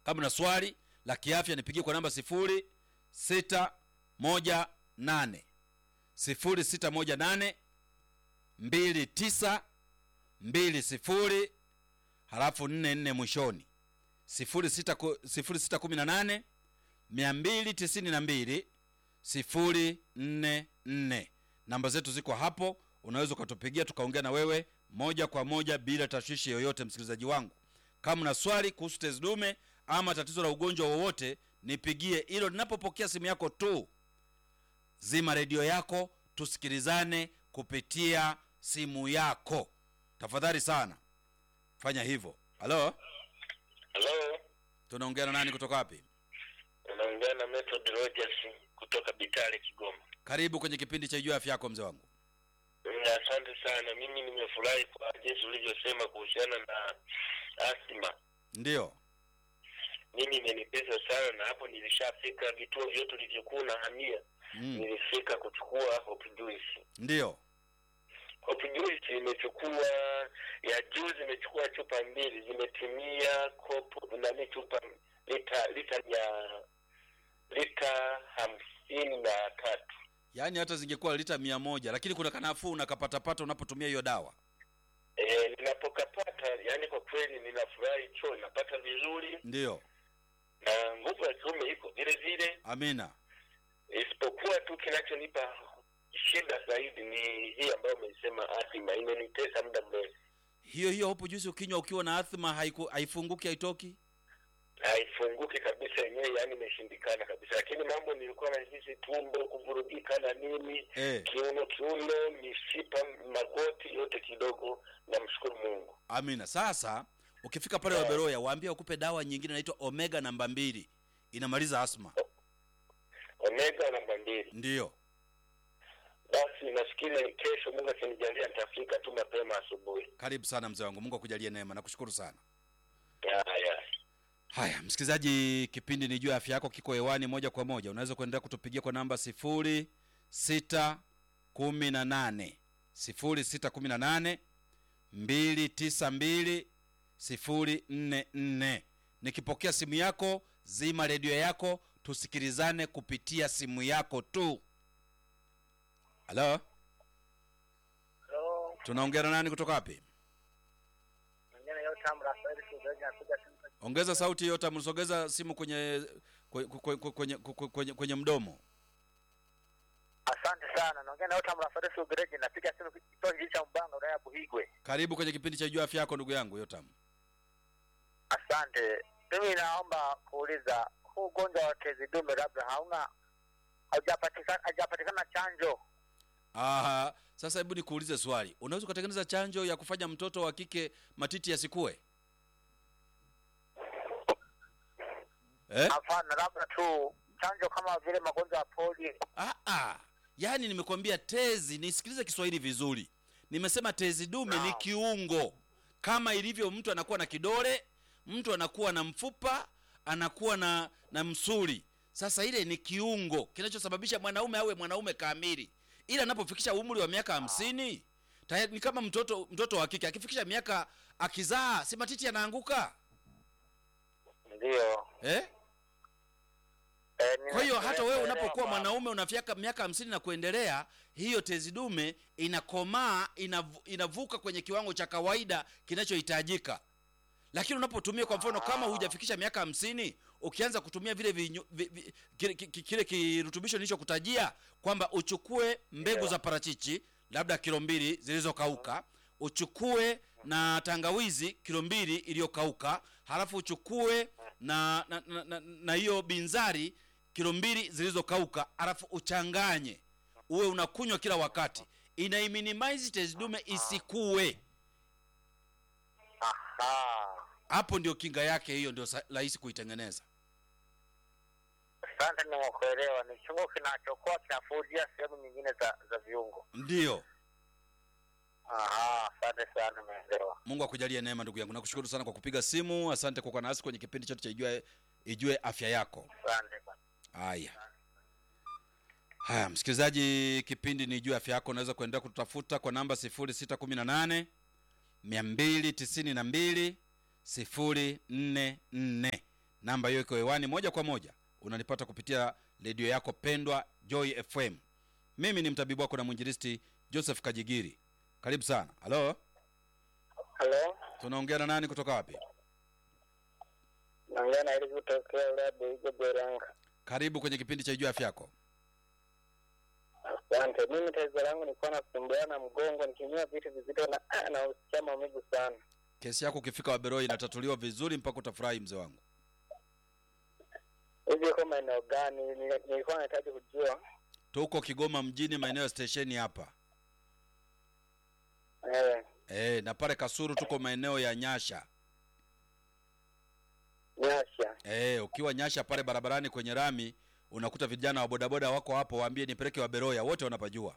kama una swali la kiafya nipigie kwa namba sifuri sita moja nane sifuri sita moja nane mbili tisa mbili sifuri halafu nne nne mwishoni sifuri sita ku- sifuri sita kumi na nane mia mbili tisini na mbili sifuri nne nne namba zetu ziko hapo unaweza ukatupigia tukaongea na wewe moja kwa moja bila tashwishi yoyote msikilizaji wangu kama una swali kuhusu tezi dume ama tatizo la ugonjwa wowote nipigie hilo ninapopokea simu yako tu zima redio yako tusikilizane kupitia simu yako tafadhali sana fanya hivyo halo Halo, tunaongea na nani kutoka wapi unaongea na Method Rogers kutoka Bitale, Kigoma. karibu kwenye kipindi cha juu afya yako mzee wangu Mm, Asante sana. Mimi nimefurahi kwa jinsi ulivyosema kuhusiana na asma. ndiyo Mimi imenipesa sana, na hapo nilishafika vituo vyote ulivyokuwa na hamia mm. nilifika kuchukua Hope Juice. ndiyo Hope Juice imechukua ya juzi, imechukua chupa mbili, zimetimia kopo nani, chupa lita lita ya lita hamsini na tatu. yaani hata zingekuwa lita mia moja lakini kuna kanafuu unakapatapata unapotumia hiyo dawa E, ninapokapata yani kwa kweli ninafurahi choo napata vizuri ndiyo na nguvu ya kiume iko vile vile, amina isipokuwa tu kinachonipa shida zaidi ni hii ambayo umeisema athima, imenitesa muda mrefu, hiyo hiyo hopu juzi ukinywa ukiwa na athma haiku, haifunguki haitoki haifunguki kabisa yenyewe, yani imeshindikana kabisa. Lakini mambo nilikuwa nahisi tumbo kuvurugika na nini, eh, kiuno kiuno, mishipa, magoti yote kidogo. Namshukuru Mungu. amina sasa ukifika pale Eh. waberoya waambie wakupe dawa nyingine inaitwa omega namba mbili inamaliza asma Omega namba mbili. ndiyo Basi nafikiri kesho Mungu akinijalia nitafika tu mapema asubuhi. karibu sana mzee wangu mungu akujalie neema nakushukuru sana Haya, haya msikilizaji kipindi ni juu ya afya yako kiko hewani moja kwa moja unaweza kuendelea kutupigia kwa namba sifuri sita kumi na nane sifuri sita kumi na nane mbili tisa mbili sifuri nne nne nikipokea simu yako zima redio yako tusikilizane kupitia simu yako tu halo Halo, tunaongea na nani kutoka wapi mwingine yote amra Rafaeli Sugaji anapiga simu kwa- ongeza sauti yote msogeza simu kwenye kwenye, kwenye, kwenye, kwenye, kwenye, kwenye mdomo Asante sana. Naongea na yote amra Rafaeli Sugaji napiga simu kituo hiki cha Mbanga wilaya ya Buhigwe. karibu kwenye kipindi cha juu afya yako ndugu yangu yotam Asante. Mimi naomba kuuliza huu ugonjwa wa tezi dume labda hauna haujapatikana haujapatikana chanjo. Aha, sasa hebu nikuulize swali unaweza ukatengeneza chanjo ya kufanya mtoto wa kike matiti yasikue eh? Hapana, labda tu chanjo kama vile magonjwa ya polio. Ah, ah. yaani nimekwambia tezi nisikilize kiswahili vizuri nimesema tezi dume ni Naam. kiungo kama ilivyo mtu anakuwa na kidole mtu anakuwa na mfupa anakuwa na na msuli sasa ile ni kiungo kinachosababisha mwanaume awe mwanaume kamili ila anapofikisha umri wa miaka hamsini tayari ni kama mtoto mtoto wa kike akifikisha miaka akizaa si matiti yanaanguka Ndio. eh? Eh, kwa hiyo hata wewe ninaelewa unapokuwa baba. mwanaume unafika miaka hamsini na kuendelea hiyo tezi dume inakomaa inavu, inavuka kwenye kiwango cha kawaida kinachohitajika lakini unapotumia kwa mfano kama hujafikisha miaka hamsini ukianza kutumia vile vinyu, vi, vi, kile, ki- ki- kile kirutubisho nilichokutajia kwamba uchukue mbegu Ndio. za parachichi labda kilo mbili zilizokauka uchukue na tangawizi kilo mbili iliyokauka halafu uchukue na na na- na- na hiyo binzari kilo mbili zilizokauka halafu uchanganye uwe unakunywa kila wakati inaiminimize tezi dume isikue Aha. hapo ndio kinga yake hiyo ndio sa- rahisi kuitengeneza Asante, nimekuelewa. Ni kiungo kinachokuwa kinafudia sehemu nyingine za za viungo. ndiyo Aha, asante sana, nimeelewa. mungu akujalie neema ndugu yangu nakushukuru sana kwa kupiga simu asante kwa kuwa nasi kwenye kipindi chetu cha ijue, ijue afya yako Asante bwana. haya haya msikilizaji kipindi ni juu afya yako unaweza kuendelea kututafuta kwa namba 618 292 044 namba hiyo iko hewani moja kwa moja unanipata kupitia redio yako pendwa joy fm mimi ni mtabibu wako na mwinjilisti joseph kajigiri karibu sana halo halo tunaongea na nani kutoka wapi naongea na ili kutokea ulabu igo beranga karibu kwenye kipindi cha juu afya yako asante mimi tatizo langu nilikuwa nasumbuana na mgongo nikinyua vitu vizito na ah, nausikia maumivu sana kesi yako ukifika waberoi inatatuliwa vizuri mpaka utafurahi mzee wangu hivi iko maeneo gani Nili- nilikuwa nahitaji kujua tuko kigoma mjini maeneo ya stesheni hapa eh, e, na pale kasuru tuko maeneo ya nyasha nyasha e, ukiwa nyasha pale barabarani kwenye rami unakuta vijana wa bodaboda wako hapo waambie nipeleke waberoya wote wanapajua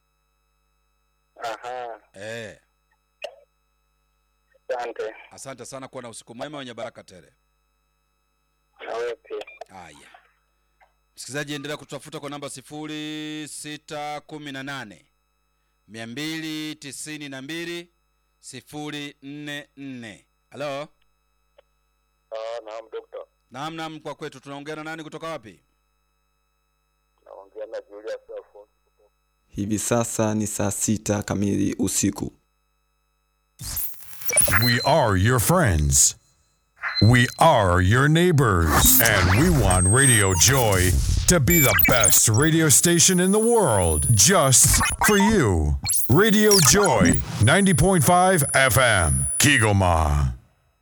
aha e, asante asante sana kuwa na usiku mwema wenye baraka tele nawe pia haya msikilizaji endelea kutafuta kwa namba sifuri sita kumi na nane mia mbili tisini na mbili sifuri nne nne halo ah, naam dokta naam naam kwa kwetu tunaongea na nani kutoka wapi naongea na julius afonso Hivi sasa ni saa sita kamili usiku. We are your friends. We are your neighbors. And we want Radio Joy to be the best radio station in the world just for you. Radio Joy 90.5 FM, Kigoma.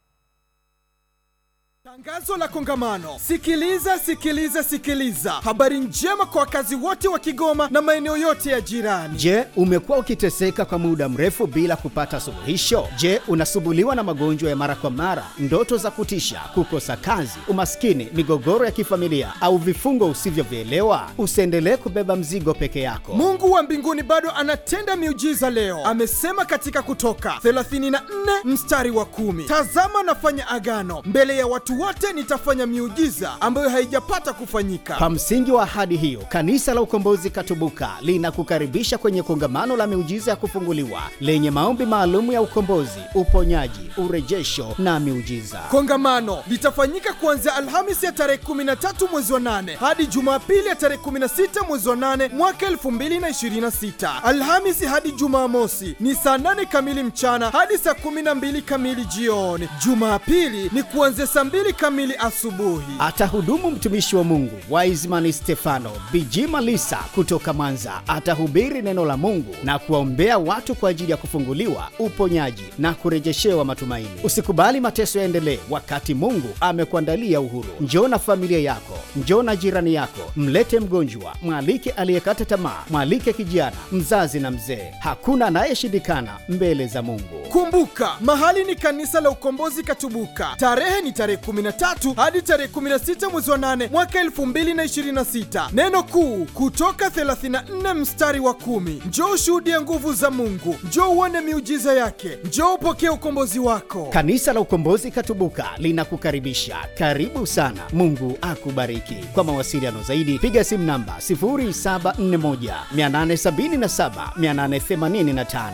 Tangazo la kongamano. Sikiliza, sikiliza, sikiliza. Habari njema kwa wakazi wote wa Kigoma na maeneo yote ya jirani. Je, umekuwa ukiteseka kwa muda mrefu bila kupata suluhisho? Je, unasumbuliwa na magonjwa ya mara kwa mara, ndoto za kutisha, kukosa kazi, umaskini, migogoro ya kifamilia au vifungo usivyovielewa? Usiendelee kubeba mzigo peke yako. Mungu wa mbinguni bado anatenda miujiza leo. Amesema katika Kutoka 34 mstari wa kumi, tazama nafanya agano mbele ya watu wote, nitafanya miujiza ambayo haijapata kufanyika. Kwa msingi wa ahadi hiyo, Kanisa la Ukombozi Katubuka linakukaribisha kwenye kongamano la miujiza ya kufunguliwa lenye maombi maalum ya ukombozi, uponyaji, urejesho na miujiza. Kongamano litafanyika kuanzia Alhamisi ya tarehe 13 mwezi wa 8 hadi Jumapili ya tarehe 16 mwezi wa 8 mwaka 2026. Alhamisi hadi Jumamosi ni saa 8 kamili mchana hadi saa 12 kamili jioni. Jumapili ni kuanzia saa 2 kamili asubuhi. Atahudumu mtumishi wa Mungu Wiseman Stefano Bijima Lisa kutoka Mwanza. Atahubiri neno la Mungu na kuwaombea watu kwa ajili ya kufunguliwa, uponyaji na kurejeshewa matumaini. Usikubali mateso yaendelee wakati Mungu amekuandalia uhuru. Njoo na familia yako, njoo na jirani yako, mlete mgonjwa, mwalike aliyekata tamaa, mwalike kijana, mzazi na mzee. Hakuna anayeshindikana mbele za Mungu. Kumbuka, mahali ni kanisa la Ukombozi Katubuka. Tarehe ni tarehe 13 hadi tarehe 16 mwezi wa 8 mwaka 2026. Neno kuu kutoka 34 mstari wa kumi. Njoo ushuhudie nguvu za Mungu, njoo uone miujiza yake, njoo upokee ukombozi wako. Kanisa la Ukombozi Katubuka linakukaribisha. Karibu sana. Mungu akubariki. Kwa mawasiliano zaidi piga simu namba 0741 877 885,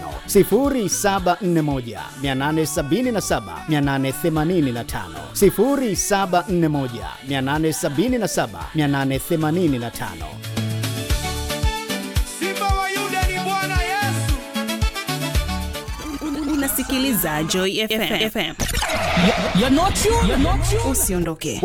0741 877 885, 0741 877 885. Simba wa Yuda ni Bwana Yesu. unasikiliza Joy FM. FM. Usiondoke.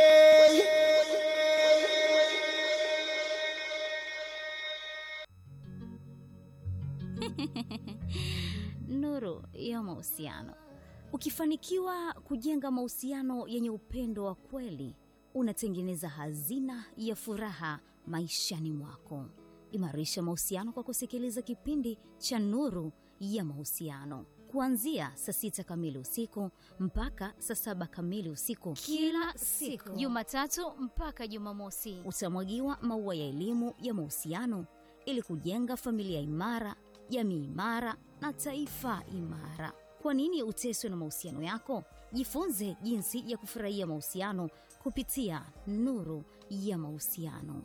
nuru ya mahusiano. Ukifanikiwa kujenga mahusiano yenye upendo wa kweli, unatengeneza hazina ya furaha maishani mwako. Imarisha mahusiano kwa kusikiliza kipindi cha Nuru ya Mahusiano kuanzia saa sita kamili usiku mpaka saa saba kamili usiku kila siku Jumatatu mpaka Jumamosi. utamwagiwa maua ya elimu ya mahusiano ili kujenga familia imara, jamii imara na taifa imara. Kwa nini uteswe na mahusiano yako? Jifunze jinsi ya kufurahia mahusiano kupitia Nuru ya Mahusiano.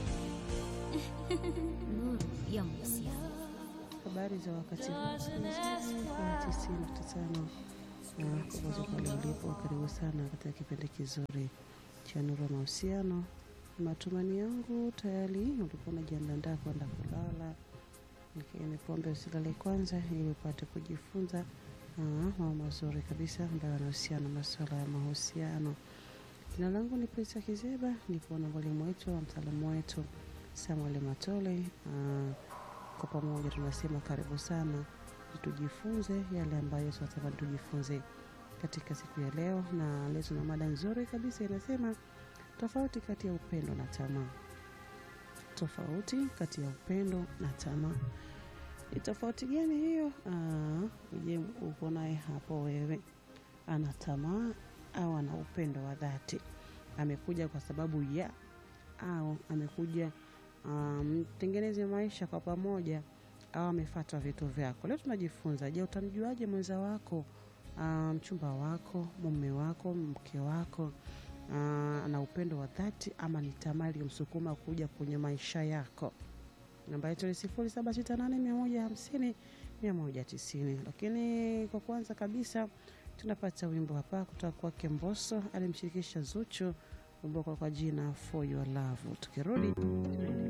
Nuru ya Mahusiano. Habari za wakati huu msikilizaji wa tisini nukta tano na popote pale ulipo, karibu sana katika kipindi kizuri cha Nuru ya Mahusiano. Matumani yangu tayari ulikuwa unajiandaa kwenda kulala, lakini pombe usilale kwanza, ili upate kujifunza ah, mambo mazuri kabisa ambayo yanahusiana na masuala ya mahusiano. Jina langu ni Prisa Kizeba, nipo na mwalimu wetu wa mtaalamu wetu Samuel Matole. Ah, kwa pamoja tunasema karibu sana tujifunze yale ambayo Yesu atamani tujifunze katika siku ya leo, na leo tuna mada nzuri kabisa inasema tofauti kati ya upendo na tamaa. Tofauti kati ya upendo na tamaa ni tofauti gani hiyo? Ah, Je, uko naye hapo wewe, ana tamaa au ana upendo wa dhati? Amekuja kwa sababu ya au amekuja mtengeneze um, maisha kwa pamoja au amefuata vitu vyako. Leo tunajifunza, je, utamjuaje mwenza wako, mchumba um, wako, mume wako, mke wako uh, ana upendo wa dhati ama ni tamaa iliyomsukuma kuja kwenye maisha yako? Namba yetu ni sifuri saba sita nane mia moja hamsini mia moja tisini. Lakini kwa kwanza kabisa tunapata wimbo hapa kutoka kwake Mbosso, alimshirikisha Zuchu, wimbo kwa jina For Your Love. Tukirudi